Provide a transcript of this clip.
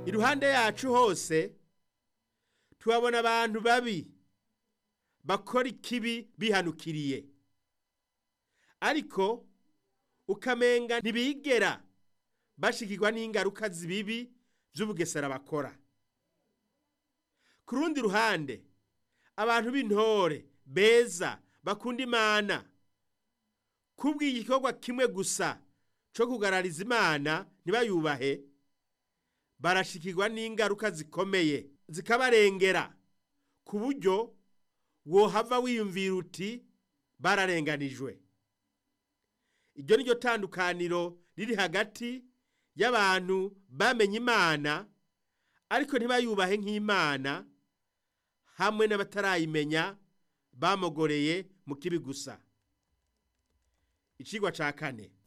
iruhande yacu hose tuhabona abantu babi bakora ikibi bihanukiriye ariko ukamenga ntibigera bashikirwa n'ingaruka zibibi vy'ubugesera bakora ku rundi ruhande abantu b'intore beza bakunda imana kubw'igikorwa kimwe gusa co kugarariza imana ntibayubahe barashikirwa n'ingaruka zikomeye zikabarengera ku buryo wohava wiyumvira uti bararenganijwe iryo ni ryo tandukaniro riri hagati y'abantu bamenye imana ariko ntibayubahe nk'imana hamwe n'abatarayimenya bamogoreye mu kibi gusa icigwa ca kane